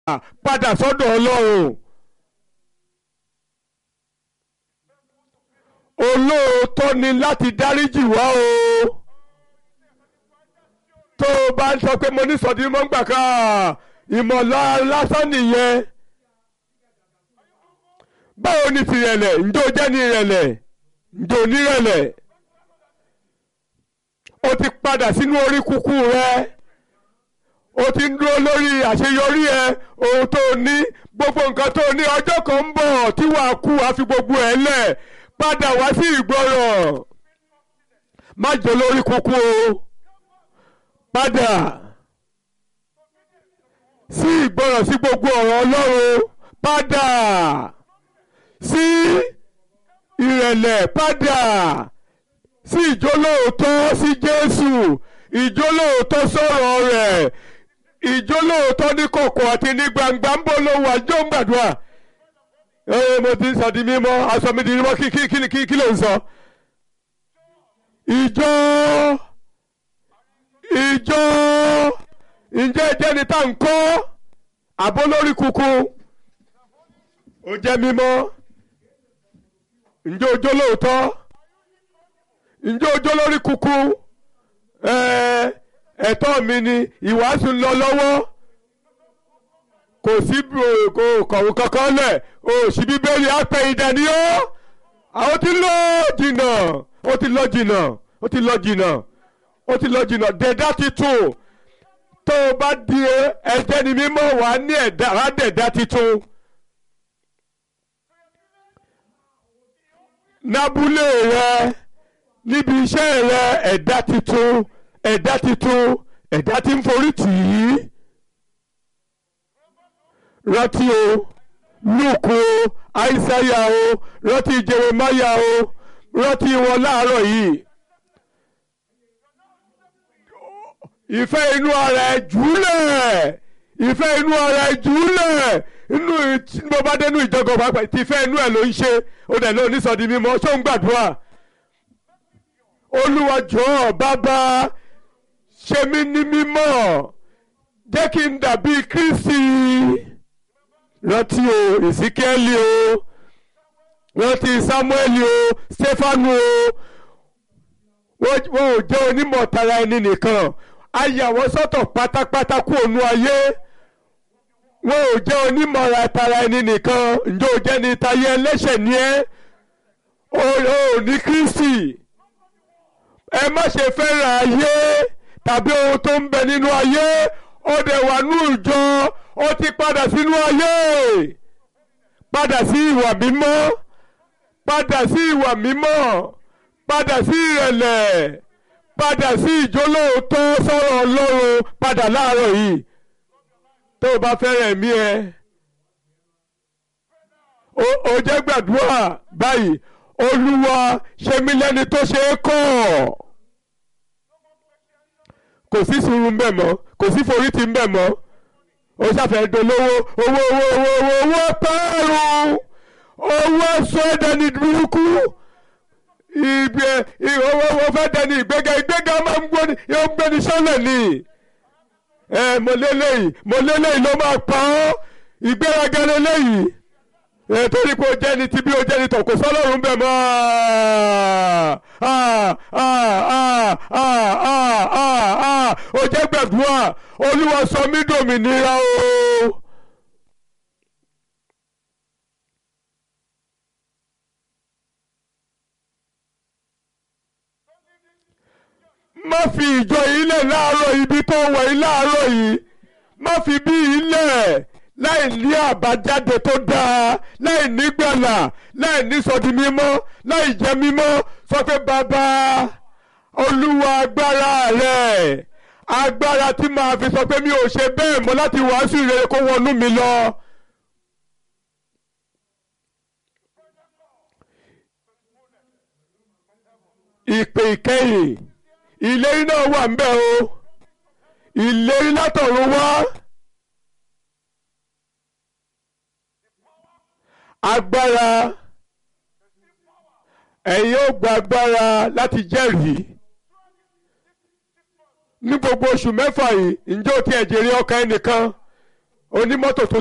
padà sọ́dọ̀ ọlọ́run olóòótọ́ ni láti dáríjì wá o tó o bá ń sọ pé mo ní sọ̀dí mọ́ ń gbà ká ìmọ̀lá lásán nìyẹn báwo ni tìrẹ̀lẹ̀ ǹjẹ́ o jẹ́ ní ìrẹ̀lẹ̀ ǹjẹ́ o nírẹ̀lẹ̀ o ti padà sínú orí kúkú rẹ o ti ń dúró lórí àṣeyọrí ẹ ohun tó o ní gbogbo nǹkan tó o ní ọjọ́ kan ń bọ̀ tí wàá kú wàá fi gbogbo ẹ̀ lẹ̀ padà wá sí ìgbọràn má jẹ́ lórí kúkú o padà sí ìgbọràn sí gbogbo ọ̀rọ̀ Ọlọ́run padà sí ìrẹ̀lẹ̀ padà sí ìjólóòótọ́ sí Jésù ìjólóòótọ́ sọ̀rọ̀ rẹ̀ ìjólóòótọ́ ní kọ̀kọ̀ àti ní gbangba ń bọ̀ lówó àjọ ń gbàdúrà ee mo ti ń sọ di mímọ́ aṣọ mi di mímọ́ kí kí kí kí kí ló ń sọ. ìjọ ìjọ ǹjẹ́ ìjẹ́ni tá ń kọ́ àbó lórí kuku ó jẹ́ mímọ́ ǹjẹ́ ojó lóòótọ́ ǹjẹ́ ojó lórí kuku ẹ̀tọ́ mi ni ìwàásù ń lọ lọ́wọ́ kò sí kò kọ̀wé kankan lẹ̀ o sì bíbélì apẹ̀ ìdání ó àwọn ti lọ jìnnà ó ti lọ jìnnà ó ti lọ jìnnà ó ti lọ jìnnà dẹ̀dá titun tó o bá di ẹ̀jẹ̀ ni mímọ́ wà ní ẹ̀dá dẹ̀dá titun. nábúlé rẹ níbi iṣẹ́ rẹ ẹ̀dá titun ẹ̀dá titun ẹ̀dá tí ń forí tì í rántí o lúùkù o àìsáyà o rántí jeremáyà o rántí wọn láàárọ̀ yìí ìfẹ́ inú ara ẹ̀ jùlẹ̀ ìfẹ́ inú ara ẹ̀ jùlẹ̀ inú bó bá dénú ìjọgọ̀ pàápàá ìfẹ́ inú ẹ̀ ló ń ṣe ó dẹ̀ ló onísọ̀dí mímọ́ ṣó ń gbàdúrà olúwa jọ̀ọ́ bàbá ṣe mí ní mímọ́ jẹ́ kí n dàbí Kristi rántí o Èsíkẹ́lì o rántí Sámúẹ́lì o Stefanu o wọ́n ò jẹ́ onímọ̀ tara ẹni nìkan a yà wọ́n sọ́tọ̀ pátápátá kú ònú ayé wọ́n ò jẹ́ onímọ̀ tara ẹni nìkan ǹjẹ́ o jẹ́ ní tayé ẹlẹ́ṣẹ̀ ni ẹ́ o ò ní Kristi ẹ má ṣe fẹ́ràn ayé tàbí ohun tó ń bẹ nínú ayé ó dẹ̀ wà ní ìjọ ó ti padà sínú ayé padà sí ìwà mímọ́ padà sí ìwà mímọ́ padà sí ìrẹ̀lẹ̀ padà sí ìjólóòótọ́ sọ̀rọ̀ Ọlọ́run padà láàárọ̀ yìí tó o bá fẹ́ràn ẹ̀mí ẹ o jẹ́ gbàdúrà báyìí Olúwa ṣe mí lẹ́ni tó ṣe é kọ́ kò sí sùúrù ń bẹ̀ mọ́ kò sí forítì ń bẹ̀ mọ́ ó ṣàfẹ́ dolówó owó owó owó owó owó pẹ́ẹ́rù owó sọ ẹ̀dẹ̀ ní burúkú ìgbé owó owó fẹ́ dẹni ìgbéga ìgbéga máa ń gbóni yóò gbéni sọ́lẹ̀ ni ẹ mo lélẹ́yìí mo lélẹ́yìí ló máa pa ọ́ ìgbéraga lélẹ́yìí ẹ torí pé o jẹ́ ni tí bí o jẹ́ ni tọ̀ kò sọ́lọ́run bẹ̀ mọ́ o jẹ́ gbẹ̀dúrà olúwa sọ mí dòmìnira o. má fi ìjọ yìí lẹ̀ láàárọ̀ ibi tó wọ̀ yìí láàárọ̀ yìí má fi bí yìí lẹ̀ láì ní àbájáde tó dáa láì nígbàlà láì ní sọdi mímọ́ láì jẹ́ mímọ́ sọ pé bàbá olúwa agbára rẹ̀ agbára tí màá fi sọ pé mi ò ṣe bẹ́ẹ̀ mọ́ láti wàásù ìrere kó wọnú mi lọ. ìpè ìkẹyìn ìlérí náà wà ń bẹ̀ o ìlérí látọ̀run wá. agbára ẹ̀yin ó gba agbára láti jẹ́rìí ní gbogbo oṣù mẹ́fà yìí ǹjẹ́ o ti ẹ̀jẹ̀ rí ọkàn ẹnìkan onímọ́tò tó